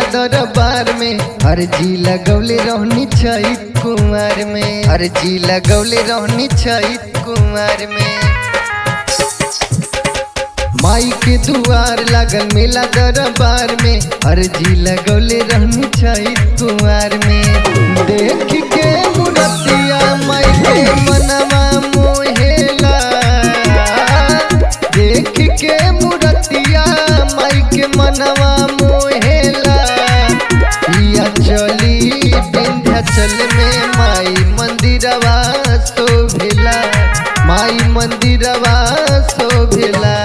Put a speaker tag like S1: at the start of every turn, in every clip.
S1: दरबार में अर्जी लगौले रहनी चैत कुमार में अर्जी लगौले रहनी चैत कुमार में माई के दुआर लागल मेला दरबार में अर्जी लगौले रहनी चैत कुमार में देख के मुरतिया माई के मनवा मोहेला देख के मुरतिया माई के मनवा मोहेला या चली विंध्याचल में माई मंदिरवा शोभेला माई मंदिरवा शोभेला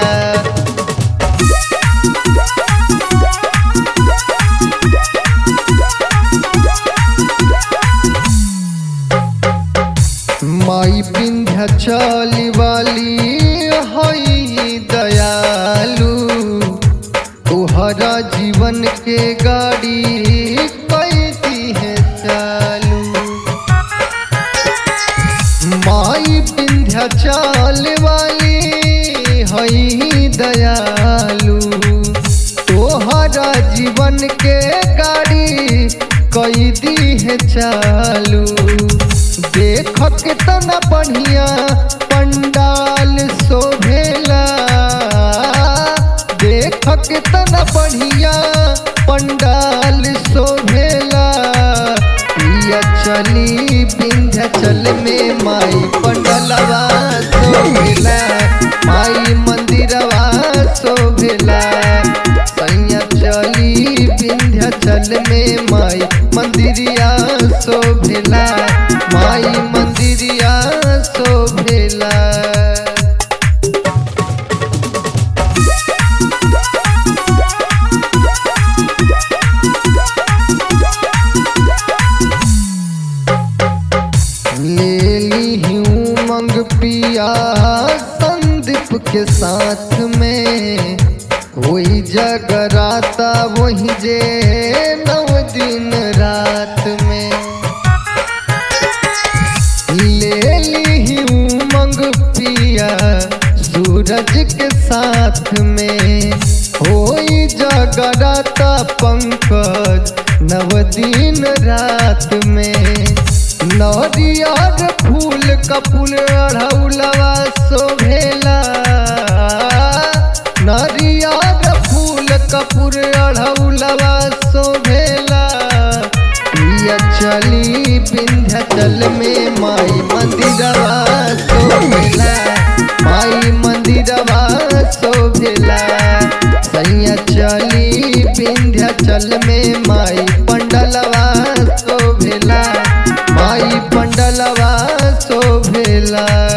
S1: माई विंध्याचल वाली हई दयालु तोहरा जीवन के गाड़ी कैदी है चालू माई विंध्याचल वाली हई दयालु तोहरा जीवन के गाड़ी कैदी है चालू देख कितना बढ़िया पंडाल शोभेला देख कितना बढ़िया पंडाल शोभेला या चली विंध्याचल में माई पंडलवा शोभेला माई मंदिरवा शोभेला सैया चली विंध्याचल में माई मंदिरिया शोभेला माई मंदिरिया शोभेला ले ली हूँ मंग पिया संदीप के साथ में वही जगराता वही जे नव दिन रात में ले ली हूँ मंग पिया सूरज के साथ में होई जगराता पंकज नव दिन रात में नरियर फूल कपूल अढ़ौलवा शोभेला नरियर फूल कपूर अढ़ौलवा शोभेला या चली विंध्याचल में माई मंदिरवा शोभेला माई मंदिरवा शोभेला सैया चली विंध्याचल में माई पंडलवा शोभेला माई पंडलवा शोभेला